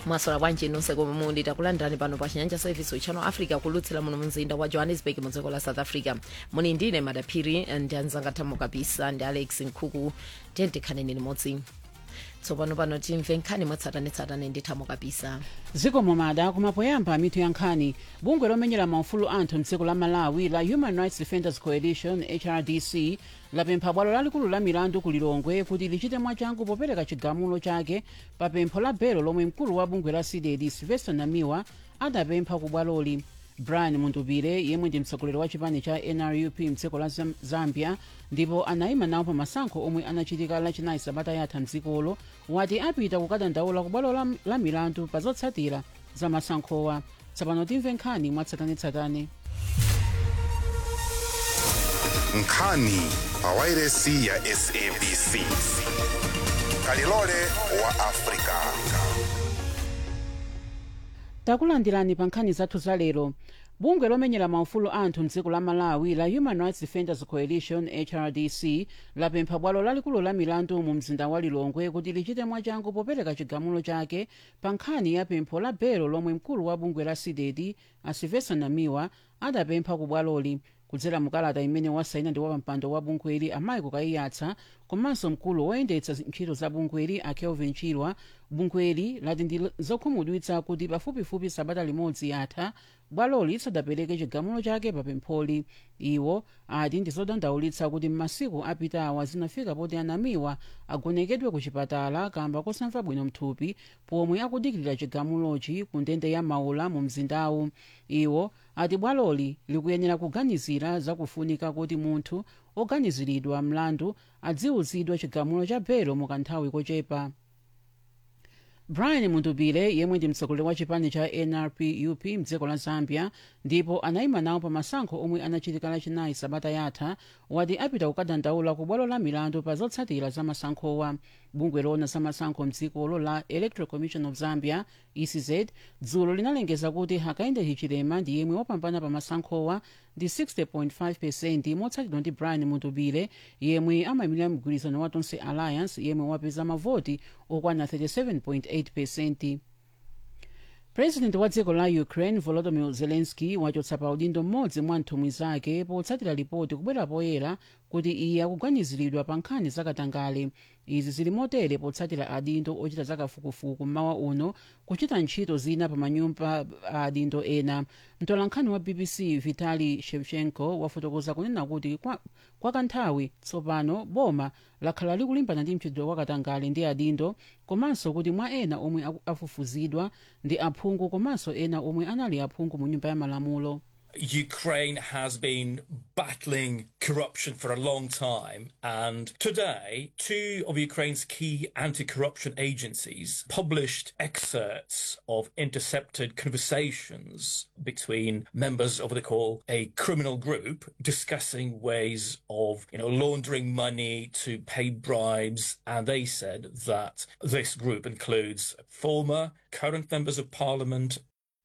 mwasola bwanji nonse komwe muli takulandirani pano pa chinyanja service uchano africa kulutsira muno mzinda wa johannesburg mu dziko la south africa muni ndine madaphiri ndi anzanga thamo kapisa ndi alex nkhuku tiyendikhaneni limodzi tsopano pano timve nkhani mwatsatanetsatane ndi thamo kapisa dziko momada kumapoyamba mitu ya nkhani bungwe lomenyera maufulu anthu mdziko la malawi la human rights defenders coalition hrdc lapempha bwalo lalikulu la milandu ku lilongwe kuti lichite mwachangu popereka chigamulo chake pa pempho la belo lomwe mkulu wa bungwe la cdd sylvester namiwa adapempha ku bwaloli brian mundubire yemwe ndi mtsogoleri wa chipani cha nrup mdziko la Zam- zambia ndipo anayima nawo pa masankho omwe anachitika lachinayi sabata yatha mdzikolo wati apita kukadandaula ku bwalo la, la milandu pa zotsatira za masankhowa tsopano timve nkhani mwatsatanetsatane nkhani pa wairesi ya sabc kalilole wa afrika takulandirani pa nkhani zathu za lero bungwe lomenyera maufulu anthu mdziko la malawi la human rights defenders coalition hrdc lapempha bwalo lalikulu la milandu mu mzinda wa lilongwe kuti lichite mwachangu popereka chigamulo chake pa nkhani ya pempho la belo lomwe mkulu wa bungwe la cdd asylvester namiwa adapempha ku bwaloli kudzera mukalata imene wasaina ndi wapampando wa bungweli amaiko kaiyatsa komanso mkulu woyendetsa ntchito za bungweli a kelvin chilwa bungweli lati ndi zokhumudwitsa kuti pafupifupi sabata limodzi yatha bwaloli lisadapereke chigamulo chake pa pempholi iwo ati ndi zodandaulitsa kuti m'masiku apitawa zinafika poti anamiwa agonekedwe ku chipatala kamba kosamva bwino mthupi pomwe akudikirira chigamulochi ku ndende ya maula mu mzindawu iwo ati bwaloli likuyenera kuganizira zakufunika kuti munthu oganiziridwa mlandu adziwuzidwa chigamulo cha belo mu kanthawi kochepa brian mundubire yemwe ndi mtsogoleri wa chipani cha nrpup mdziko la zambia ndipo anayima nawo pa masankho omwe anachitika lachinayi sabata yatha wati apita kukadandaula ku bwalo la milandu pa zotsatira za masankhowa bungwe loona za masankho mdzikolo la electoral commission of zambia ecz dzulo linalengeza kuti hakainde hichilema ndi yemwe wapambana pa masankhowa ndi 60.5 percent motsatidwa ndi brian mundubire yemwe amayimirira mgwirizano wa tonse alliance yemwe wapeza mavoti okwana 37.8 percent president wa dziko la ukraine volodymyr zelensky wachotsa pa udindo mmodzi mwa nthumwi zake potsatira ripoti kubwera poyera kuti iye akuganiziridwa pa nkhani zakatangale izi zili motere potsatira adindo ochita zakafukufuku mmawa uno kuchita ntchito zina pa manyumba a adindo ena mtolankhani wa bbc vitali shevchenko wafotokoza kunena kuti kwa, kwa kanthawi tsopano boma lakhala likulimbana ndi mchitidwe wakatangale ndi adindo komanso kuti mwa ena omwe aku- afufuzidwa ndi aphungu komanso ena omwe anali aphungu mu nyumba ya malamulo Ukraine has been battling corruption for a long time. And today, two of Ukraine's key anti corruption agencies published excerpts of intercepted conversations between members of what they call a criminal group discussing ways of you know, laundering money to pay bribes. And they said that this group includes former, current members of parliament,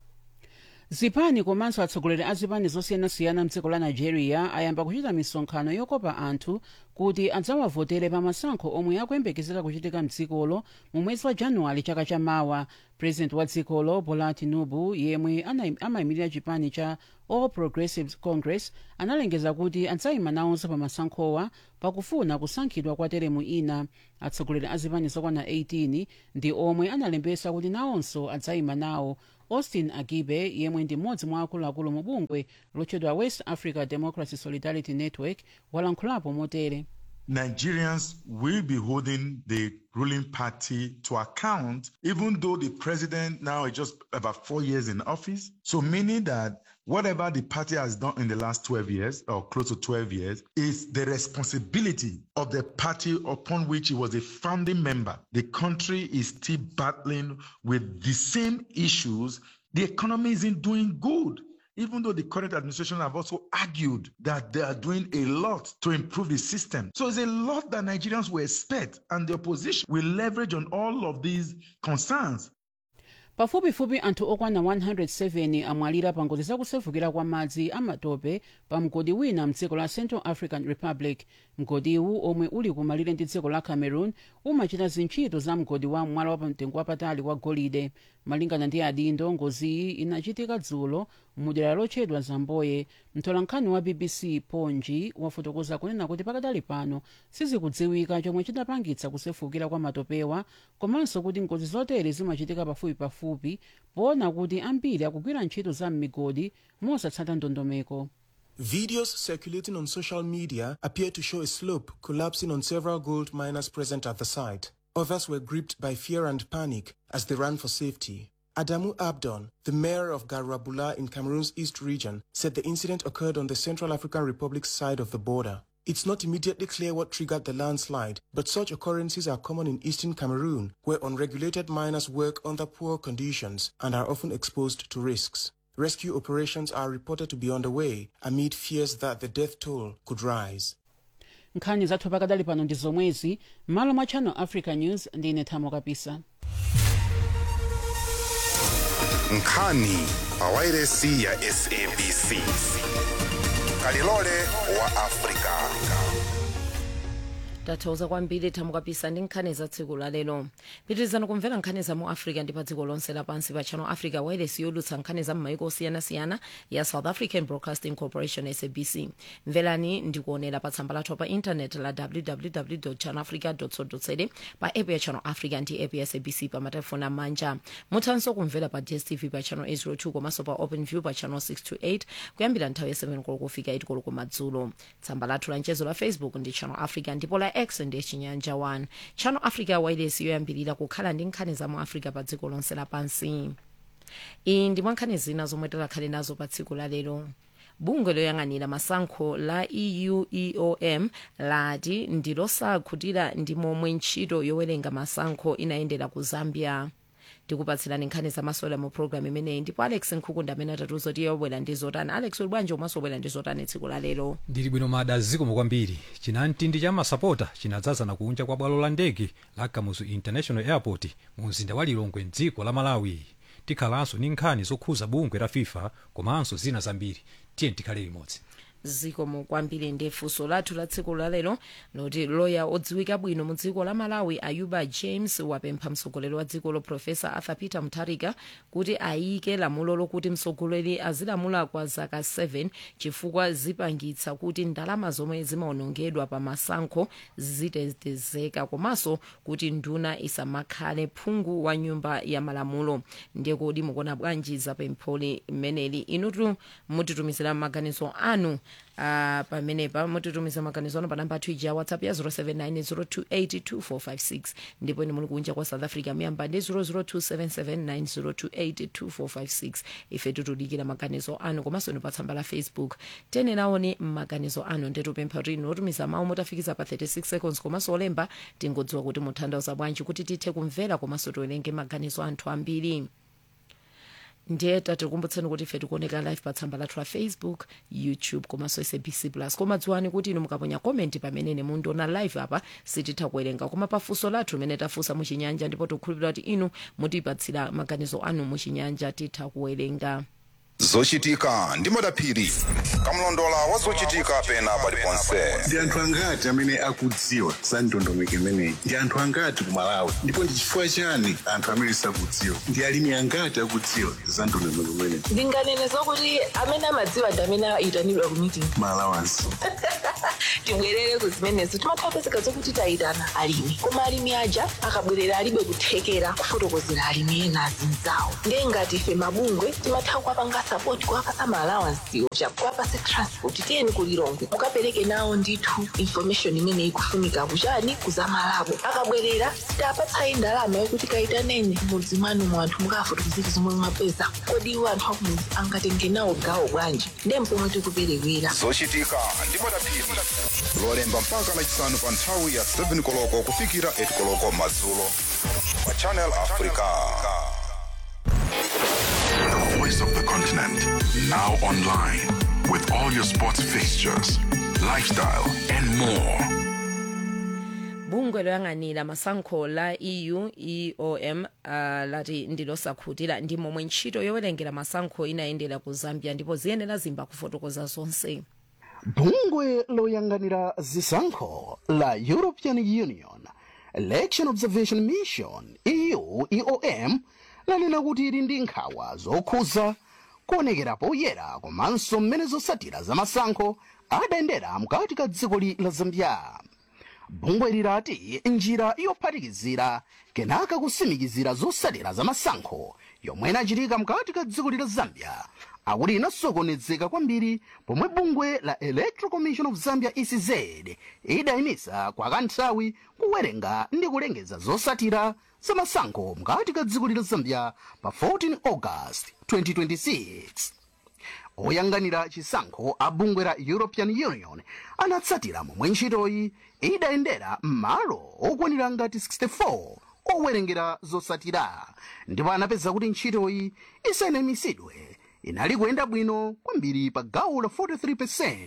zipani komanso atsogoleri a zipani zosiyanasiyana mdziko la nigeria ayamba kuchita misonkhano yokopa anthu kuti adzawavotere pa masankho omwe akuyembekezera kuchitika mdzikolo mu mwezi wa januwale chaka chamawa president wa dzikolo bola tinubu yemwe ana- amayimirira chipani cha all progressives congress analengeza kuti adzayima nawonso pa masankhowa pakufuna kusankhidwa kwa teremu ina atsogoleri a zipani zokwana 18 ndi omwe analembesa kuti nawonso adzayima nawo austin agibe yemwe ndi mmodzi mwa akuluakulu mu bungwe lotchedwa west africa democracy solidarity network walankhulapo motere Nigerians will be holding the ruling party to account, even though the president now is just about four years in office. So, meaning that whatever the party has done in the last 12 years or close to 12 years is the responsibility of the party upon which he was a founding member. The country is still battling with the same issues. The economy isn't doing good even though the current administration have also argued that they are doing a lot to improve the system. So it's a lot that Nigerians will expect, and the opposition will leverage on all of these concerns. pafupifupi anthu okwana 107 amwalira pa ngozi zakusefukira kwa madzi amatope pa mgodi wina mdziko la central african republic mgodiwu omwe uli kumalire ndi dziko la cameroon umachita zintchito za mgodi wa mwala wa pamtengo wapatali wa golide malingana ndi adindo ngoziyi inachitika dzulo mudera lotchedwa zamboye mtolankhani wa bbc ponji wafotokoza kunena kuti pakadali pano sizikudziwika chomwe chidapangitsa kusefukira kwa matopewa komanso kuti ngozi zotere zimachitika pafupipafupi poona kuti ambiri akugwira ntchito za m'migodi mosatsata ndondomeko Videos circulating on social media appear to show a slope collapsing on several gold miners present at the site. Others were gripped by fear and panic as they ran for safety. Adamu Abdon, the mayor of Garabula in Cameroon's East region, said the incident occurred on the Central African Republic's side of the border. It's not immediately clear what triggered the landslide, but such occurrences are common in eastern Cameroon, where unregulated miners work under poor conditions and are often exposed to risks. Rescue operations are reported to be underway amid fears that the death toll could rise. nkhani zathu pakadali pano ndi zomwezi m'malo mwa channel africa news ndine thamo kapisa nkhani pawairesi ya sabc kalilole wa afrika tathokoza kwambiri thamo kapisa ndi nkhani za tsiku la lero pitirizani kumvera nkhani za mu africa ndi pa dziko lonse lapansi pa channel africa wireless yolutsa nkhani za m'mayiko osiyanasiyana ya south african broadcasting corporation sabc mverani ndikuonera pa tsamba lathu pa intanet la www channel africa co za pa app ya channel africa ndi app ya sabc pa matelefoni amanja muthanso kumvera pa dstv pa channel 802 komanso pa open view pa channel 628 kuyambira nthawi ya 7 koloko kufika 8 koloko madzulo tsamba lathu la mchezo la facebook ndi channel africa ndipo la x ndi chinyanja 1 channel africa wireless yoyambirira kukhala ndi nkhani za mu africa pa dziko lonse lapansi iyi ndi mwa nkhani zina zomwe tikhale nazo pa tsiku la lero bungwe loyang'anira masankho la eu eom lati ndilosakhutira ndi momwe ntchito yowerenga masankho inayendera ku zambia tikupatsirani nkhani zamasola mu programu imeneyi ndipo alex nkhukunda amene atatiuza kuti yobwera ndi zotani alex uli bwanji umaso wabwera ndi zotani tsiku la lero ndili bwino mada zikomo kwambiri chinamtindi cha masapota chinadzazana kunja kwa bwalo la ndege la kamuzu international airport mu mzinda wa lilongwe mdziko la malawi tikhalanso ndi nkhani zokhuza bungwe la fifa komanso zina zambiri tiye tikhale limodzi zikomo kwambiri ndi funso lathu la tsiku lalero loti loya odziwika bwino mu dziko la malawi ayuba james wapempha mtsogoleri wa dziko lo profesa arthur peter mutharika kuti ayike lamulo lokuti mtsogoleri azilamula kwa zaka 7 chifukwa zipangitsa kuti ndalama zomwe zimaonongedwa pa masankho zitetezeka komanso kuti nduna isamakhale phungu wa nyumba ya malamulo ndiye kodi mukuona bwanji za pempholi mmeneli inutu mutitumizira maganizo anu Uh, pamenepa mutitumiza maganizo anu pa namba athu ija whatsapp ya 0790282456 ndipo ine muli kunja kwa south africa muyamba ndi 0027790282456 ife tutudikira maganizo anu komanso inu pa tsamba la facebook tene naoni maganizo anu ndetupempha kuti inu otumiza mawu mutafikiza pa 36 seconds komanso olemba tingodziwa kuti mutanthauza bwanji kuti tithe kumvera komanso tiwerenge maganizo anthu ambiri ndiye tatikumbutseni kuti ife tikuoneka live pa tsamba lathu la facebook youtube komanso sabc plus koma dziwani kuti inu mukaponya komenti pamene mundiona live apa sititha kuwerenga koma pafunso lathu limene tafunsa muchinyanja ndipo tikukhulupirira kuti inu mutipatsira maganizo anu muchinyanja titha kuwerenga zochitika ndi madaphiri kamlondola wa zochitika pena paliponse ndi anthu angati amene akudziwa za ndondomeko imeneyi ndi anthu angati ku malawi ndipo ndi chifukwa chani anthu amene sakudziwa ndi alimi angati akudziwa za ndondomeko imeneyi ndinganene zokuti amene amadziwa ndi amene ayitanidwa ku meeting malawansi tibwerere ku zimenezo timathapezeka zokuti tayitana alimi koma alimi aja akabwerera alibe kuthekera kufotokozera alimi ena azinzawo ndiye ngati ife mabungwe timatha kuwapanga sapoti kuwapasa maalawansiwo kuwapase transport tiyeni kulilongwe mukapereke nawo ndithu information imene ikufunika kuchani kuzamalabo akabwerera sitapatsayi ndalama yokuti kayitaneni mudzi mwanu mwanthu mukafotokozera zomwe mwapeza kodi iwo anthu akumudzi angatenge nawo gawo bwanji ndiye mpomwe tikuperewera zochitika ndi madaphiri lolemba mpaka lachisanu pa nthawi ya 7 koloko kufikira 8 koloko madzulo pa channel africa The voice of the continent. Now online. With all your sports fixtures, lifestyle, and more. bungwe loyang'anira masankho la eu eom uh, lati ndilosakhutira ndi momwe ntchito yowerengera masankho inayendera ku zambia ndipo ziyenera zimba kufotokoza zonse bungwe loyang'anira zisankho la european union election observation mission eu eom lanena kuti ili ndi nkhawa zokhuza kuonekera poyera komanso mmene zotsatira zamasankho adayendera mkati ka dziko la zambia bungwe lirati njira yophatikizira kenaka kusimikizira zotsatira zamasankho yomwe inachitika mkati ka dziko la zambia akuti inasokonezeka kwambiri pomwe bungwe la electoral commission of zambia ecz idayimisa kwa kanthawi kuwerenga ndi kulengeza zotsatira zamasankho mkati ka dziko la zambia pa 14 august 2026 oyang'anira chisankho a bungwe la european union anatsatira momwe ntchitoyi idayendera m'malo okwanira ngati 64 owerengera zotsatira ndipo anapeza kuti ntchitoyi isanamisidwe inali kuyenda bwino kwambiri pa gawo la 43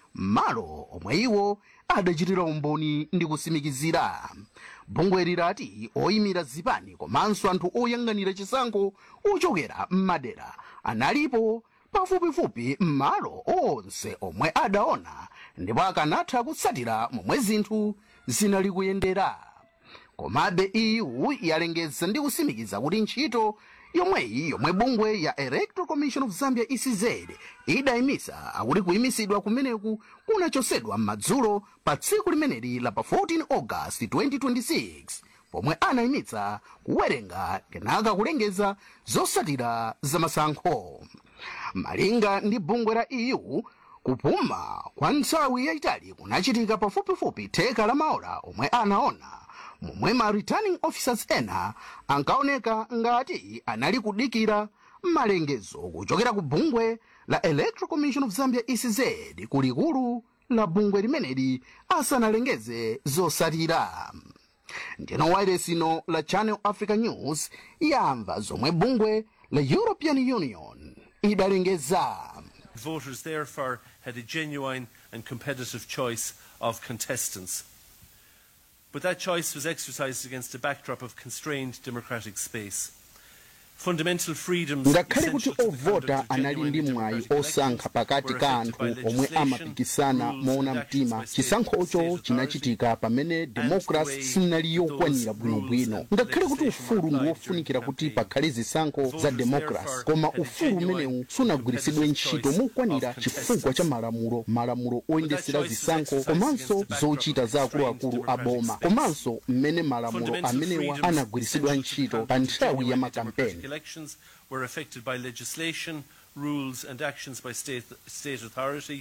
m'malo omwe iwo adachitira umboni ndi kusimikizira bungwe lirati oyimira zipani komanso anthu oyang'anira chisankho ochokera m'madera analipo pafupifupi m'malo onse omwe adaona ndipo akanatha kutsatira momwe zinthu zinali kuyendera komabe eu yalengeza ndi kusimikiza kuti ntchito yomweyi yomwe bungwe ya electoral commission of zambia ecz idayimisa akuti kuyimisidwa kumeneku kunachosedwa m'madzulo pa tsiku limeneli la pa 14 august 2026 pomwe anayimitsa kuwerenga kenaka kulengeza zotsatira zamasankho malinga ndi bungwe la eu kupuma kwa nthawi yayitali kunachitika pafupifupi theka la maola omwe anaona momwe ma returning officers ena ankaoneka ngati anali kudikira malengezo kuchokera ku bungwe la electoral commission of zambia ecz kulikulu la bungwe limeneli asanalengeze zotsatira ndino wailesino la channel africa news yamva zomwe bungwe la european union idalengeza Voters therefore had a genuine and competitive choice of contestants. But that choice was exercised against a backdrop of constrained democratic space. Fundamental freedoms ngakhale kuti essential to the ovota conduct of anali genuine ndi and mwayi democratic osankha pakati were ka affected anthu by omwe legislation, amapikisana rules moona and actions mtima by state- chisankhocho state chinachitika pamene demokrasi way sinali yokwanira those bwinobwino rules and ngakhale kuti legislation ufulu were ndi applied wofunikira during kuti campaign. pakhale zisankho za Voters demokrasi therefore koma had a ufulu genuine umenewu and sunagwiritsidwe competitive ntchito choice mokwanira of chifukwa contestants. cha malamulo malamulo oyendesera choice was zisankho exercised komanso against the backdrop zochita of za constrained akuluakulu democratic aboma space. komanso mmene malamulo Fundamental amenewa freedoms anagwiritsidwa essential to ntchito conduct pa of nthawi ya genuine and makampeni democratic elections were affected by legislation, rules and actions by state, state authority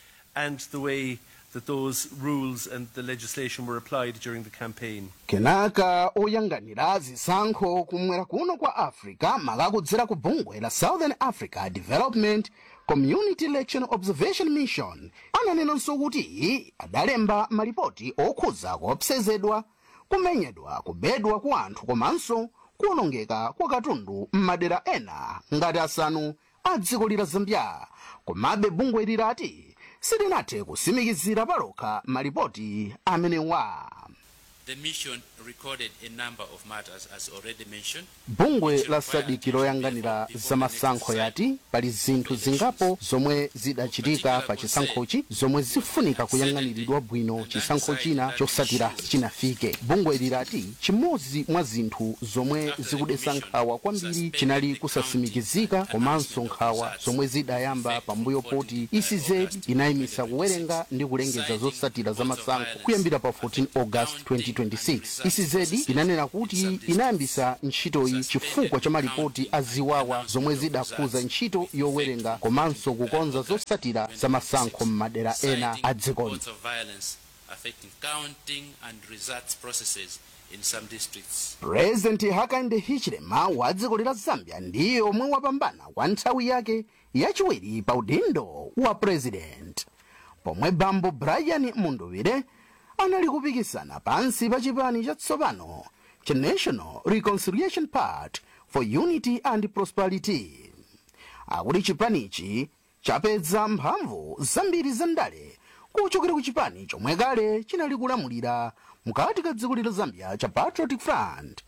and the way that those rules and the legislation were applied during the campaign. kenaka oyang'anira zisankho kumwera kuno kwa africa makakudzera ku bungwe la southern africa development community election observation mission ananenanso kuti adalemba malipoti okhuza kuopsezedwa kumenyedwa kubedwa kwa anthu komanso kuwonongeka kwa katundu m'madera ena ngati asanu a dziko la zambia komabe bungwe lirati silinathe kusimikizira palokha malipoti amenewa The mission recorded a number of matters, as already mentioned. bungwe la sadiki loyang'anira zamasankho yati pali zinthu zingapo zomwe zidachitika pa chisankhochi zomwe zifunika kuyang'aniridwa bwino chisankho china chosatira chinafike bungwe lirati chimodzi mwa zinthu zomwe zikudetsa nkhawa kwambiri chinali kusasimikizika komanso nkhawa zomwe zidayamba pambuyo poti ecz inayimisa kuwerenga ndi kulengeza zotsatira zamasankho kuyambira pa 14 august 2026 ecz inanena kuti inayambisa ntchitoyi chifukwa cha malipoti a ziwawa zomwe zidakhuza ntchito yowerenga komanso kukonza zotsatira zamasankho m'madera ena a dzikoli Reports of violence affecting counting and results processes in some districts. purezidenti hakainde hichilema wa dziko la zambia ndiye omwe wapambana kwa nthawi yake yachiwiri pa udindo wa purezidenti pomwe bambo brian munduvire anali kupikisana pansi pa chipani chatsopano cha national reconciliation party for unity and prosperity akuti chipanichi chapeza mphamvu zambiri zandale kuchokera ku chipani chomwe kale chinali kulamulira mkati ka dziko la zambia cha patriotic front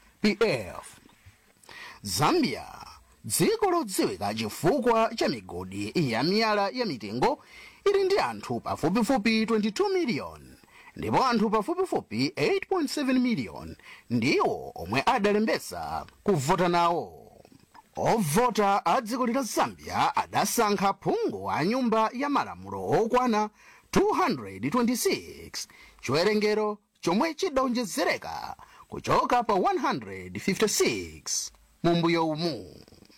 pf zambia dziko lodziwika chifukwa cha migodi ya miyala ya mitengo ili ndi anthu pafupifupi 22 miliyoni ndipo anthu pafupifupi 8.7 miliyoni ndiwo omwe adalembesa kuvota nawo ovota a dziko lila zambia adasankha phungu a nyumba ya malamulo okwana 226 chiwerengero chomwe chidawonjezereka kuchoka pa 156 mumbuyo umu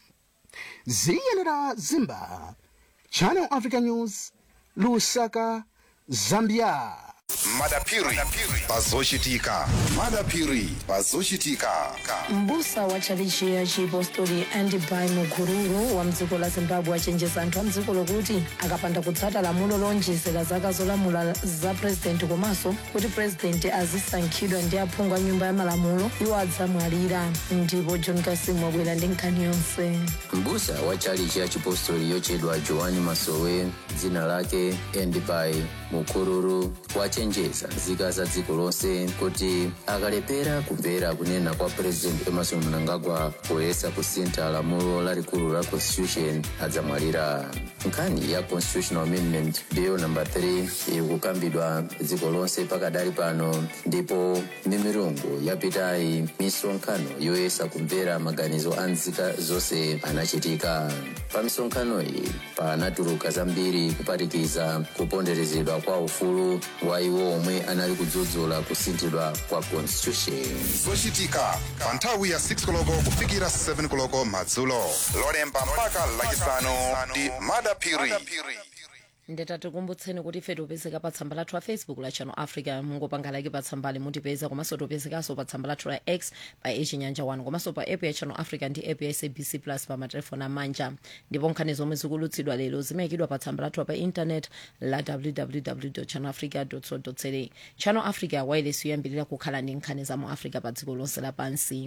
ziyenera zimba channel africa news lusaka zambia madapiri pazochitika madapiri pazochitika mbusa wa tchalichi ya chipostori andibai mukururu wa mdziko la zimbabwe achenjeza anthu a mdziko lokuti akapanda kutsata lamulo lonjezera zaka zolamula za purezidenti komanso kuti purezidenti azisankhidwa ndi aphungu a nyumba ya malamulo iwo adzamwalira ndipo john kasimu wabwera ndi nkhani yonse mbusa wa tchalichi ya chipostori yochedwa joani masowe dzina lake endibai mukururu wachenjeza nzika za dziko lonse kuti akalepera kumvera kunena kwa president emerson mnangagwa poyesa kusintha lamulo lalikulu la constitution adzamwalira nkhani ya constitutional amendment bill number 3 iri kukambidwa dziko lonse pakadali pano ndipo mimirungu yapitayi misonkhano yoyesa kumvera maganizo a nzika zonse anachitika pa misonkhano iyi panatuluka zambiri kuphatikiza kuponderezedwa kwa ufulu wa iwo omwe anali kudzudzula kusinthidwa kwa constitution zochitika pa nthawi ya 6 koloko kufikira 7 koloko madzulo lolemba mpaka lachisanu ndi madapiri ndetatikumbutseni kuti ife tipezeka pa tsamba lathu la facebook la channel africa mungopanga like pa tsambali mutipeza komanso tipezekanso pa tsamba lathu la x pa echinyanja 1 komanso pa app ya channel africa ndi app ya sabc plus pa matelefoni amanja ndipo nkhani zomwe zikulutsidwa lero zimayikidwa pa tsamba lathu pa intanet la www channel africa co za channel africa wireless yoyambirira kukhala ndi nkhani za mu africa pa dziko lonse lapansi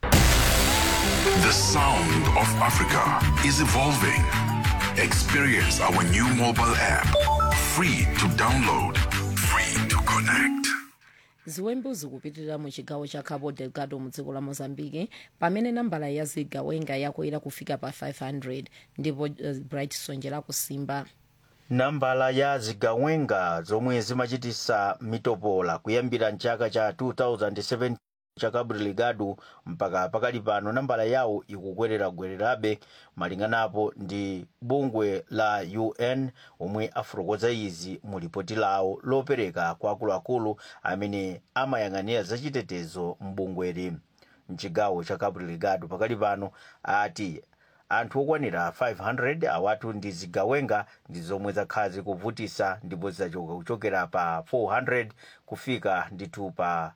The sound of Africa is evolving. Experience our new mobile app. Free to download, free to connect. ziwembu zikupitirira mu chigawo cha cabo delgado mu dziko la mozambique pamene nambala ya zigawenga yakwera kufika pa 500 ndipo uh, bright sonjera kusimba nambala ya zigawenga zomwe zimachitisa mitopola kuyambira mchaka cha 2007 cha cabo delgado mpaka pakali pano nambala yawo ikukwerera-gwererabe malinganapo ndi bungwe la un omwe afotokoza izi mu lipoti lawo lopereka kwa akuluakulu amene amayang'anira zachitetezo mbungweri mchigawo cha cabo delgado pakali pano ati anthu okwanira 500 awatu ndi zigawenga ndi zomwe zakhala zikuvutisa ndipo zidachoka kuchokera pa 400 kufika ndithu pa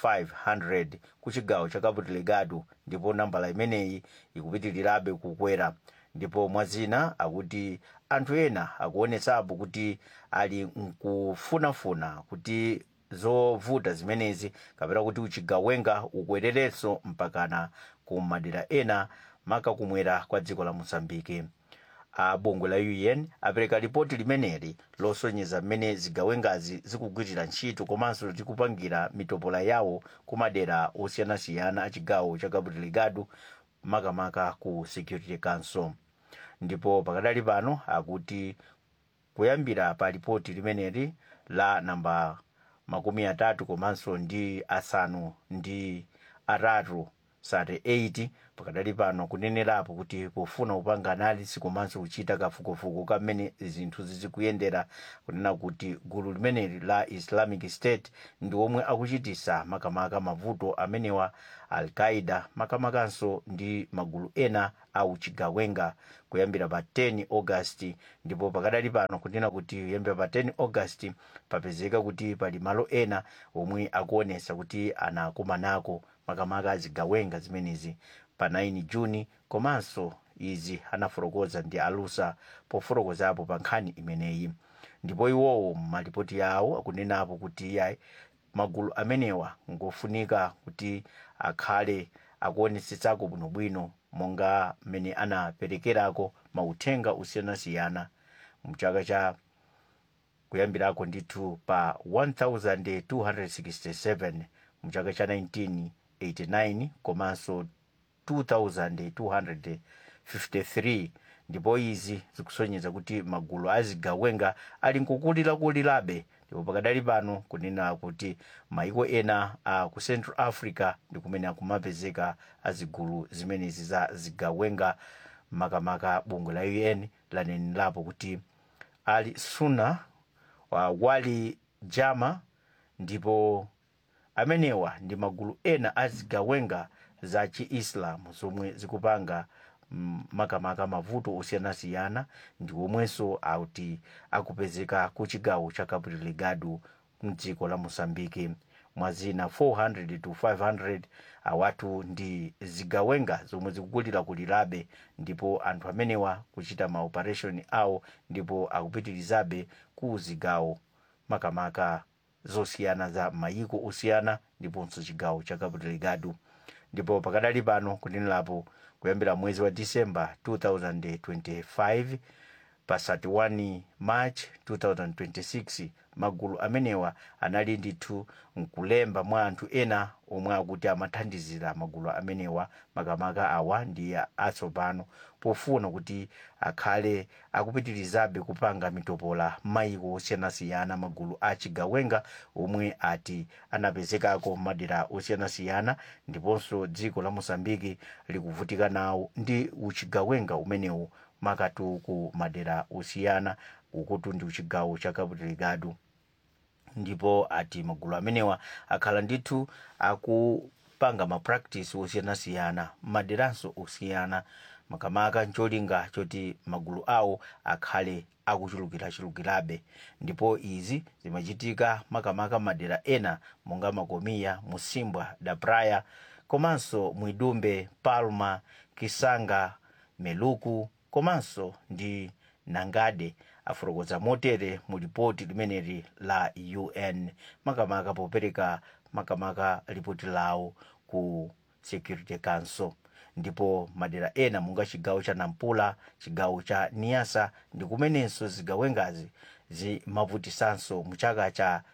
500 ku chigawo cha cabo delgado ndipo nambala imeneyi ikupitirirabe kukwera ndipo mwazina akuti anthu ena akuonetsapo kuti ali nkufunafuna kuti zovuta zimenezi kapena kuti uchigawenga ukwererenso mpakana ku madera ena maka kumwera kwa dziko la mozambike a bungwe la un apereka ripoti limeneli losonyeza mmene zigawengazi zikugwirira ntchito komanso zikupangira mitopola yawo ku madera osiyanasiyana a chigawo cha cabo delgado makamaka ku security council ndipo pakadali pano akuti kuyambira pa ripoti limeneli la namba makumi atatu komanso ndi asanu ndi atatu sate 8 pakadali pano kunenerapo kuti pofuna kupanga analisi komanso kuchita kafukufuku kamene zinthu zizikuyendera kunena kuti gulu limeneli la islamic state ndi omwe akuchitisa makamaka mavuto amenewa al-qaida makamakanso ndi magulu ena au chigawenga kuyambira pa 10 august ndipo pakadali pano kunena kuti kuyambira pa 10 august papezeka kuti pali malo ena omwe akuonesa kuti anakumanako makamaka azigawenga zimenezi pa 9 juni komanso izi anafotokoza ndi alusa pofotokozapo pa nkhani imeneyi ndipo iwowo malipoti yawo akunenapo kuti yayi magulu amenewa ngofunika kuti akhale akuonetsetsako bwinobwino monga mmene anaperekerako mauthenga osiyanasiyana mchaka cha kuyambirako ndithu pa 1267 mchaka cha 1989 komanso 2253 ndipo izi zikusonyeza kuti magulu azigawenga ali nkukulirakulirabe ndipo pakadali pano kunena kuti maiko ena a ku central africa ndi kumene akumapezeka azigulu zimenezi za zigawenga makamaka bungwe la un lanenerapo kuti ali suna wa wali jama ndipo amenewa ndi magulu ena azigawenga za chiislamu zomwe zikupanga mm, makamaka mavuto osiyanasiyana ndi omwenso auti akupezeka ku chigawo cha cabo delgado mdziko la mosambiki mwazina 400 to 500 awatu ndi zigawenga zomwe zikukulirakulirabe ndipo anthu amenewa kuchita maoperation awo ndipo akupitirizabe ku zigawo makamaka zosiyana za mayiko osiyana ndiponso chigawo cha cabo delgado ndipo pakadali pano kunenerapo kuyambira mwezi wa disemba 2025 pa 31 march 2026 magulu amenewa anali ndithu nkulemba mwa anthu ena omwe akuti amathandizira magulu amenewa makamaka awa ndi atsopano pofuna kuti akhale akupitirizabe kupanga mitopola maiko osiyanasiyana magulu achigawenga omwe ati anapezekako madera osiyanasiyana ndiponso dziko la mosambiki likuvutika nawo ndi uchigawenga umenewu makatu ku madera osiyana ukutu ndi uchigawo cha cabo delgado ndipo ati magulu amenewa akhala ndithu akupanga mapractice osiyanasiyana maderanso osiyana makamaka ncholinga choti magulu awo akhale akuchulukirachulukirabe ndipo izi zimachitika makamaka madera ena monga makomiya musimbwa da praia komanso mwidumbe palma kisanga meluku komanso ndi nangade afotokoza motere mu ripoti limeneli la un makamaka popereka makamaka ripoti lawo ku security council ndipo madera ena monga chigawo cha nampula chigawo cha niasa ndi kumenenso zigawengazi zimavutisanso mu chaka cha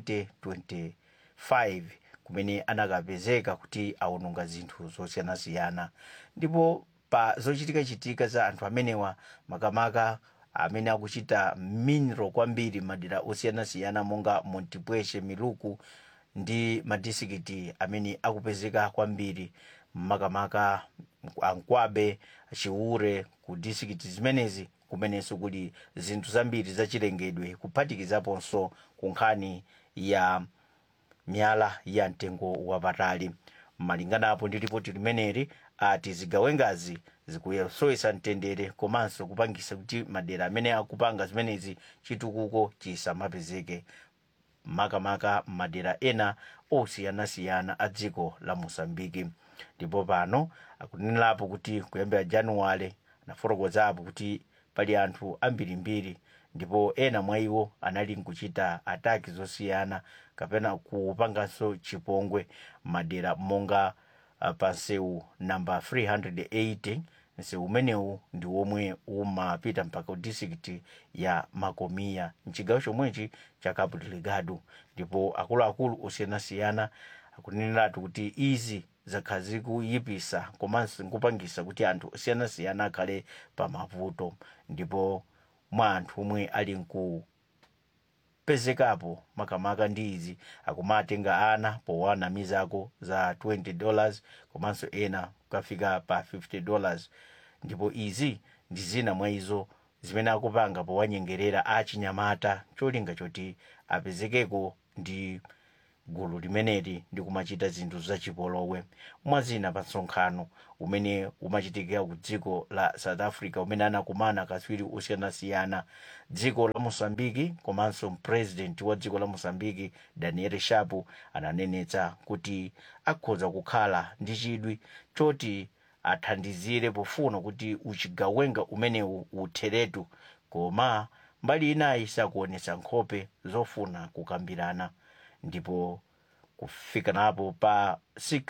2025 kumene anakapezeka kuti awononga zinthu zosiyanasiyana ndipo pa zochitikachitika za anthu amenewa makamaka amene akuchita minro kwambiri madera osiyanasiyana monga montipweshe miluku ndi madisikiti amene akupezeka kwambiri makamaka ankwabe chiure ku disikiti zimenezi kumenenso kuli zinthu zambiri zachilengedwe kuphatikizaponso ku nkhani ya miyala ya mtengo wapatali malinganapo ndi ripoti limeneli ati zigawengazi zikuyesowesa mtendere komanso kupangisa kuti madera amene akupanga zimenezi chitukuko chisamapezeke makamaka madera ena osiyanasiyana a dziko la mosambiki ndipo pano akunenerapo kuti kuyambira januwale anafotokozapo kuti pali anthu ambirimbiri ndipo ena mwa iwo anali nkuchita ataki zosiyana kapena kupanganso chipongwe madera monga uh, pa nseu namba 380 nseu umenewu ndi womwe umapita mpaka ku district ya makomiya mchigawo chomwechi cha cabo delgado ndipo akuluakulu osiyanasiyana akuneneratu kuti izi zakhala zikuyipisa komanso nkupangisa kuti anthu osiyanasiyana akhale pa mavuto ndipo mwa anthu omwe ali nku pezekapo makamaka ndi izi akumatenga ana powanamizako za 20 dollars komanso ena kukafika pa 50 dollars ndipo izi ndi zina mwa izo zimene akupanga powanyengerera achinyamata cholinga choti apezekeko ndi gulu limeneli ndi kumachita zinthu zachipolowe mwazina pa msonkhano umene umachitikira ku dziko la south africa umene anakumana katswiri osiyanasiyana dziko la mosambiki komanso mpresident wa dziko la mosambiki daniel shapu ananenetsa kuti akhoza kukhala ndi chidwi choti athandizire pofuna kuti uchigawenga umenewu utheretu koma mbali inayi sakuonetsa nkhope zofuna kukambirana ndipo kufika napo pa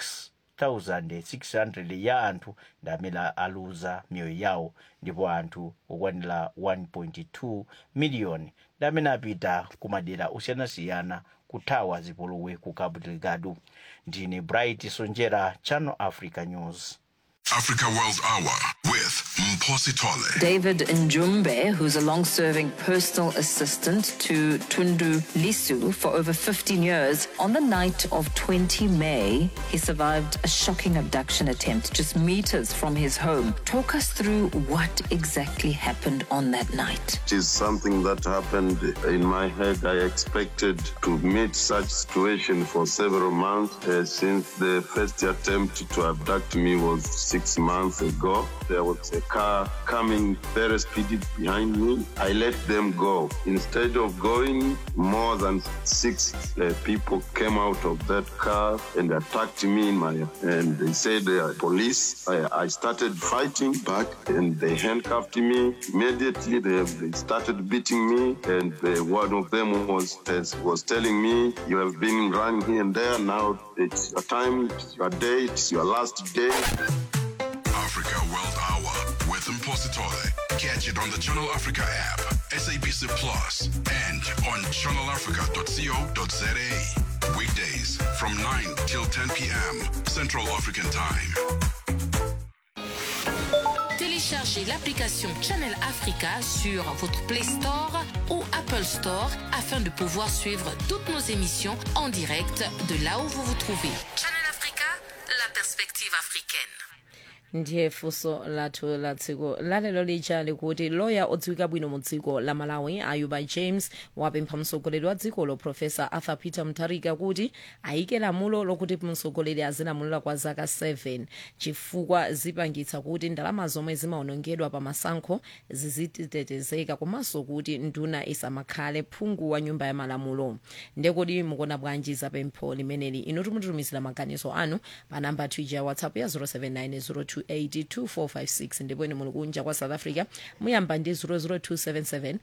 6600 ya anthu ndi amene aluza miyoyo yawo ndipo anthu okwanira 1.2 miliyoni ndi amene apita ku madera osiyanasiyana kuthawa zipolowe ku cabo delgado ndine bright sonjera channel africa news Africa World Hour with with Mposi Tole. David Njumbe, who's a long serving personal assistant to Tundu Lisu for over 15 years, on the night of 20 May, he survived a shocking abduction attempt just meters from his home. Talk us through what exactly happened on that night. It is something that happened in my head. I expected to meet such situation for several months uh, since the first attempt to abduct me was six months ago. There was a car coming very speedy behind me. I let them go. Instead of going, more than six uh, people came out of that car and attacked me in my and they said uh, police. I, I started fighting back and they handcuffed me. Immediately they, they started beating me and uh, one of them was was telling me you have been running here and there. Now it's your time, it's your day, it's your last day. Africa World Hour with Mposi Tole. Catch it on the Channel Africa app, SABC Plus, and on channelafrica.co.za. Weekdays from 9 till 10 p.m. Central African Time. Téléchargez l'application Channel Africa sur votre Play Store ou Apple Store afin de pouvoir suivre toutes nos émissions en direct de là où vous vous trouvez. Channel Africa, la perspective africaine. ndiye funso lathu la tsiku lalero lija likuti loya odziwika bwino mu dziko la malawi ayuba james wapempha mtsogoleri wa dzikolo profesa arthur peter mutharika kuti ayike lamulo lokuti mtsogoleri azilamulira kwa zaka 7 chifukwa zipangitsa kuti ndalama zomwe zimaonongedwa pa masankho zizitetezeka komanso kuti nduna isamakhale phungu wa nyumba ya malamulo ndekodi mukuona bwanji za pempho limeneli inu timutumizira maganizo anu pa namba twitter ya whatsapp ya 079 0282456 ndipo ine muli kunja kwa south africa muyamba ndi 00277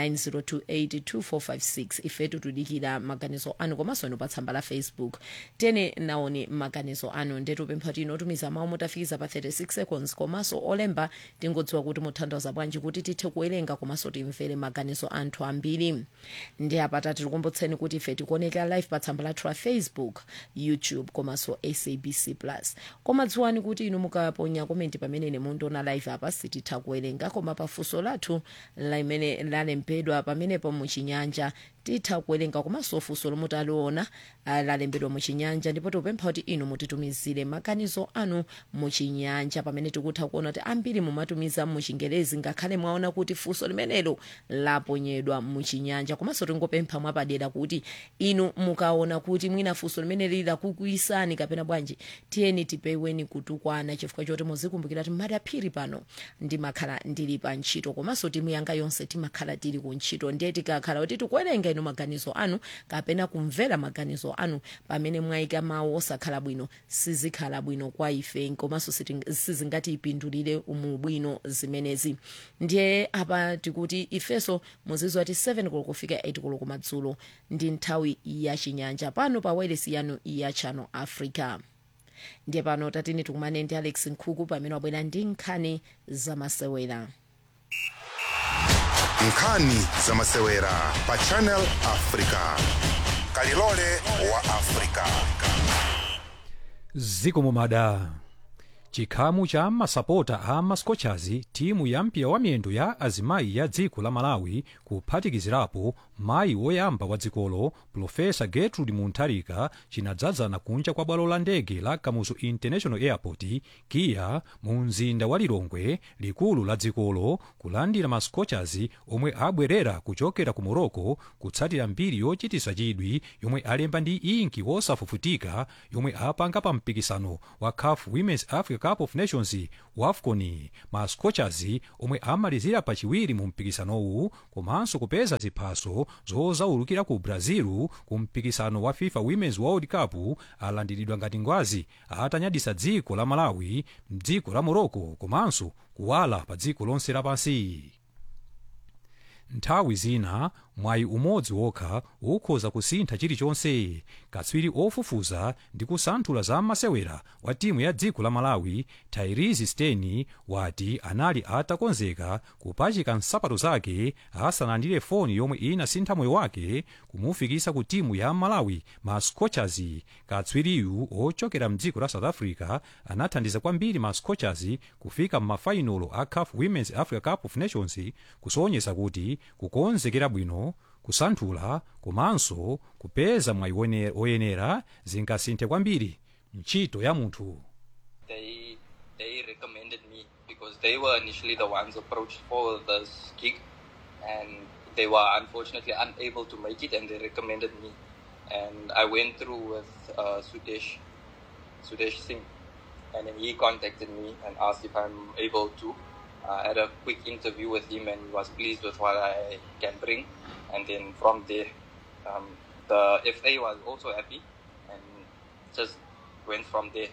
90282456 ifetu tudikira maganizo anu komanso inu pa tsamba la facebook tene naoni maganizo anu ndetu pempha tino tumiza mawu mutafikiza pa 36 seconds komanso olemba tingodziwa kuti muthandiza bwanji kuti tithe kuwerenga komanso timvere maganizo anthu ambiri ndi apata tikukumbutseni kuti ife tikuoneka live pa tsamba lathu la facebook youtube komanso sabc plus koma dziwani kuti inu mukaponya komenti pamene ine mundiona live apa sititha kuwerenga koma pafunso lathu limene lalembedwa pamenepo muchinyanja titha kuwerenga komanso funso lomwe taliona ah, lalembedwa muchinyanja ndipo tikupempha kuti inu mutitumizire maganizo anu muchinyanja pamene tikutha kuona kuti ambiri mumatumiza muchingerezi ngakhale mwaona kuti funso limenelo laponyedwa muchinyanja komanso tingopempha mwapadera kuti inu mukaona kuti mwina funso limene lili lakukuisani kapena bwanji tiyeni tipeweni kutukwana chifukwa choti muzikumbukira kuti madaphiri pano ndimakhala ndili pa ntchito komanso timu yanga yonse timakhala tili ku ntchito ndiye tikakhala kuti tikuwerenga inu maganizo anu kapena kumvera maganizo anu pamene mwayika mawu osakhala bwino sizikhala bwino kwa ife komanso siting- sizingatipindulire umu bwino zimenezi ndiye apa tikuti ifeso muziziwa ti 7 koloko kufika 8 koloko madzulo ndi nthawi ya chinyanja pano pa wailesi yanu ya channel africa ndiye pano tatini tikumane ndi alex nkhuku pamene wabwera ndi nkhani zamasewera nkhani zamasewera pa channel africa kalilole wa africa zikomo mada chikhamu cha masapota a mascochers timu ya mpira wa miyendo ya azimayi ya dziko la malawi kuphatikizirapo mayi woyamba wa dzikolo profesa gertrude muntharika chinadzadzana kunja kwa bwalo la ndege la kamuzu international airport kiya mu mzinda wa lilongwe likulu la dzikolo kulandira mascochers omwe abwerera kuchokera ku morocco kutsatira mbiri yochitisa chidwi yomwe alemba ndi inki wosafufutika yomwe apanga pa mpikisano wa caf women's africa cup of nations wafcon mascochers omwe amalizira pachiwiri mu mpikisanowu komanso kupeza ziphaso zozaulukira ku brazil ku mpikisano wa fifa women's world cup alandiridwa ngati ngwazi atanyadisa dziko la malawi mdziko la morocco komanso kuwala pa dziko lonse lapansi nthawi zina mwayi umodzi wokha ukhoza kusintha chilichonse katswiri ofufuza ndi kusanthula za masewera wa timu ya dziko la malawi tairizi steni wati anali atakonzeka kupachika nsapato zake asanalandire foni yomwe inasintha moyo wake kumufikisa ku timu ya malawi ma scorchers katswiriyu ochokera mdziko la south africa anathandiza kwambiri ma scorchers kufika m'mafainolo a caf women's africa cup of nations kusonyeza kuti kukonzekera bwino kusanthula komanso kupeza mwayi wone- woyenera zingasinthe kwambiri ntchito ya munthu they they recommended me because they were initially the ones approached for this gig and they were unfortunately unable to make it and they recommended me and I went through with uh, Sudesh Sudesh Singh and then he contacted me and asked if I'm able to I had a quick interview with him and he was pleased with what I can bring and then from there um, the FA was also happy and just went from there